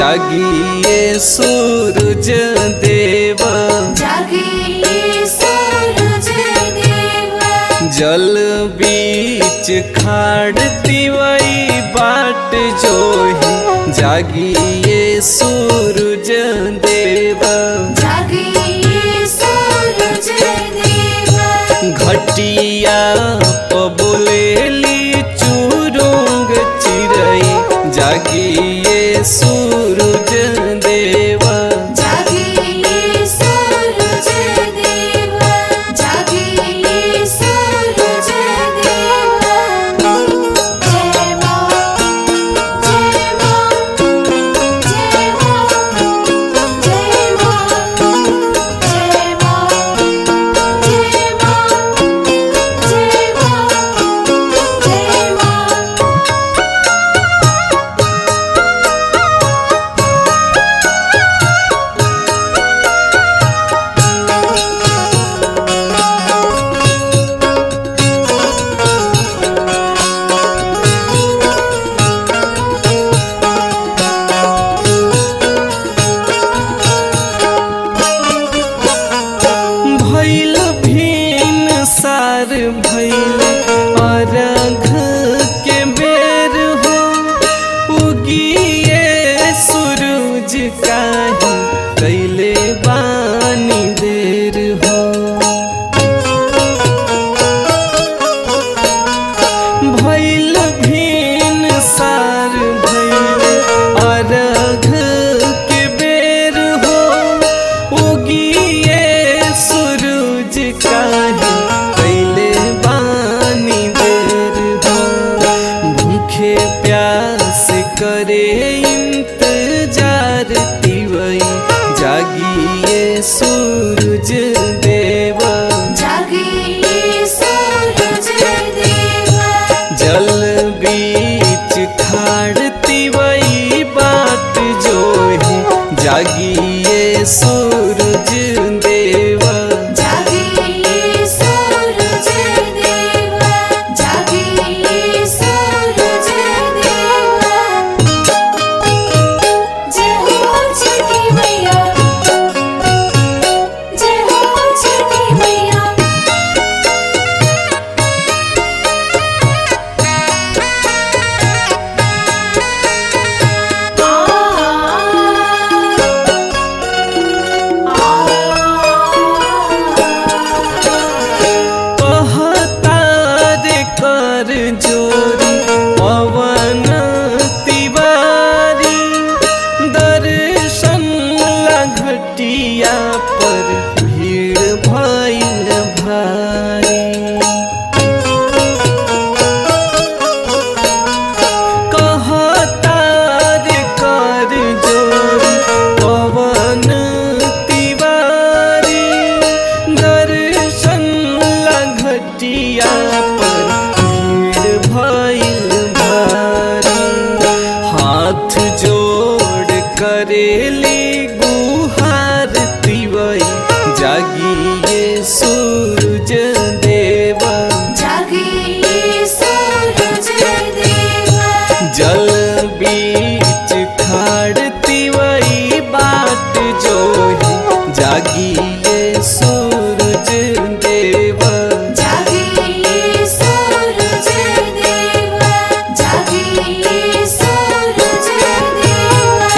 जागिए सूरज देव जागिए सूरज देवा जल बीच खाड़ती वही बाट जो ही जागिए सूरज देव जागिए सूरज देवा घटिया पबुलेली चुरुंग चिरई जागिए सूरज देवा जागिए सूरज देवा जागिए सूरज देवा जय मां जय मां जय मां जय मां जय मां जय मां जय मां जय मां भैल भीन सार भैल अरघ के बेर हो उगिए सूरज काहे कैले बानी देर हो भैल भीन सार भैल अरघ के बेर हो उगिए सूरज काहे कैले बानी देर हो भूखे प्यास करे इंतजार तिवई जागिए सूरज देवा जागिए सूरज देवा जल बीच खाड़ती वही बाट जो है जागिए सूरज देवा जागिए सूरज देवा जागिए सूरज देवा जय हो छठी मैया जय हो छठी मैया कहतार कर जोरी पवन तिवारी दर्शन ला घटिया पर भीड़ भइल भारी कहतार कर जोरी पवन तिवारी दर्शन ला घटिया पर भीड़ भइल भारी हाथ जोड़ करेली गुहार तिवई जागिए सूरज देवा जागिए सूरज देवा जल बीच खाड़ती वही बाट जो है जागिए सूरज देवा जागिए सूरज देवा जागिए सूरज देवा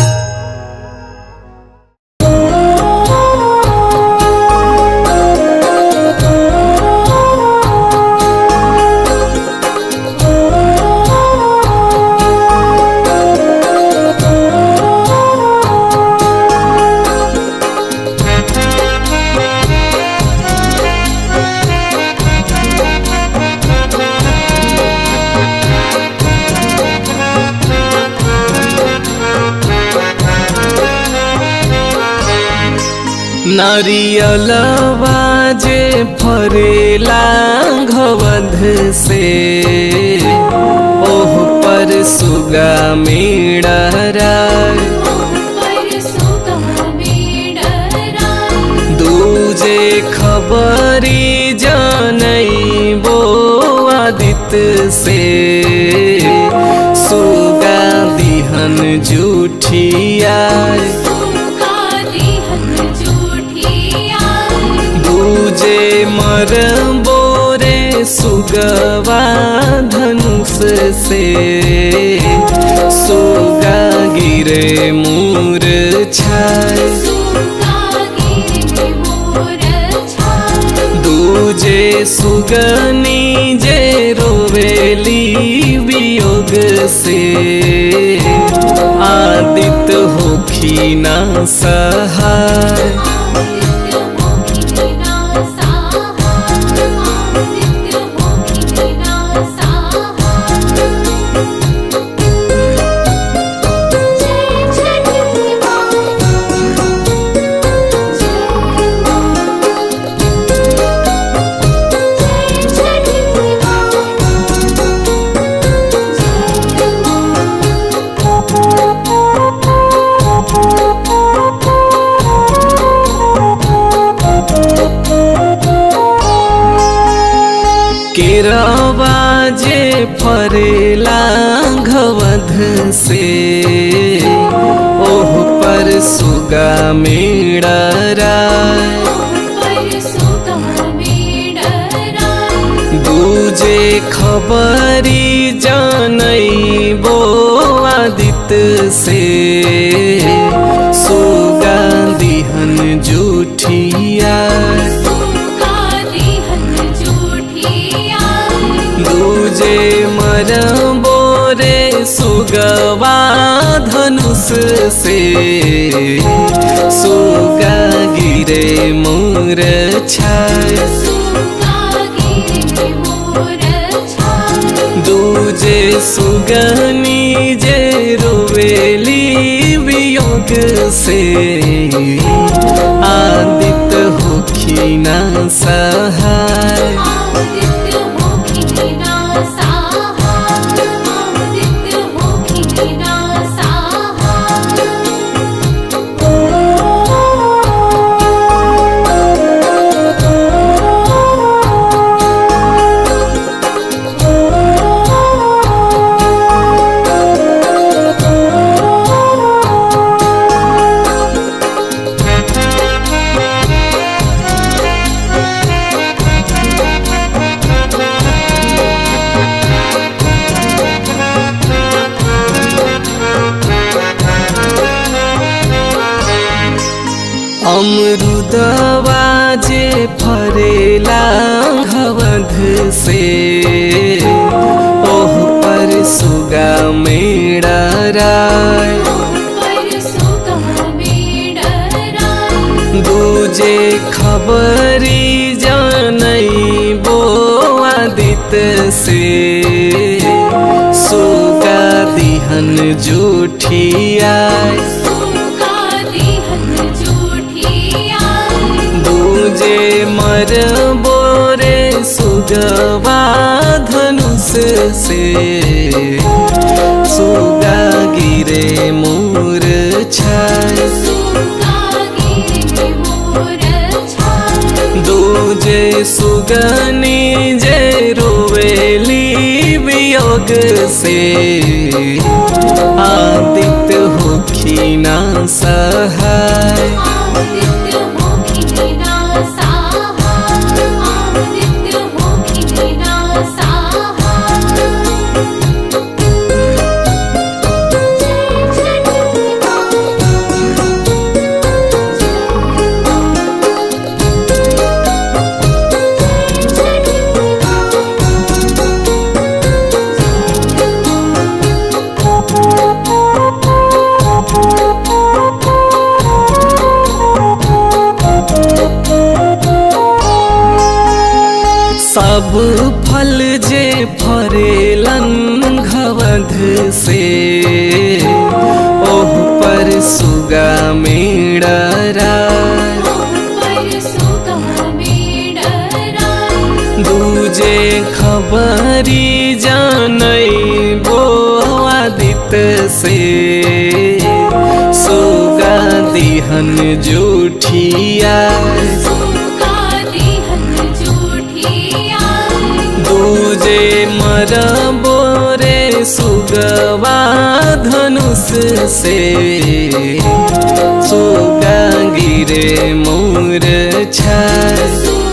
नारियलवा जे फरेला घवध से ओह पर सुगा मेड़रा दूजे खबरी जानई बो आदित से सुगा दिहन जू जूठिया दूजे मर बोरे सुगवा धनुष से सुगा गिरे मूर छाय दूजे सुगनी जे रोवेली वियोग से आदित होखी ना सहाय केरवा जे फरेला घवध से ओह पर सुगा मेड़रा दूजे खबरी जानई बो आदित्य से सुगा दिहन जूठिया दूजे मर बोरे सुगवा धनुष से सुगा गिरे मोर छाय दूजे सुगनी जे रोवेली वियोग से आदित होखी ना सहाय अमरुदवा जे फरेला घवध से ओह पर सुगा मेड़रा दूजे खबरी जानई बो आदित्य से सुगा दिहन जूठिया दूजे मर बोरे सुगवा धनुष से सुगा गिरे मोर छाय दूजे सुगनी जे रोवेली वियोग से आदित्य होखी ना सहाय सब फल जे फरेलन घवध से ओह पर सुगा मेड़रा दूजे खबरी जानई बो आदित्य से सुगा दिहन जूठिया दूजे मर बोरे सुगवा धनुष से सुगा गिरे मोर छाय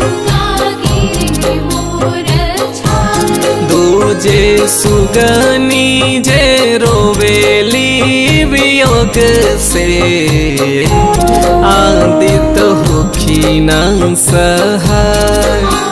दूजे सुगनी जे रोवेली वियोग से आदित होखी न सहाय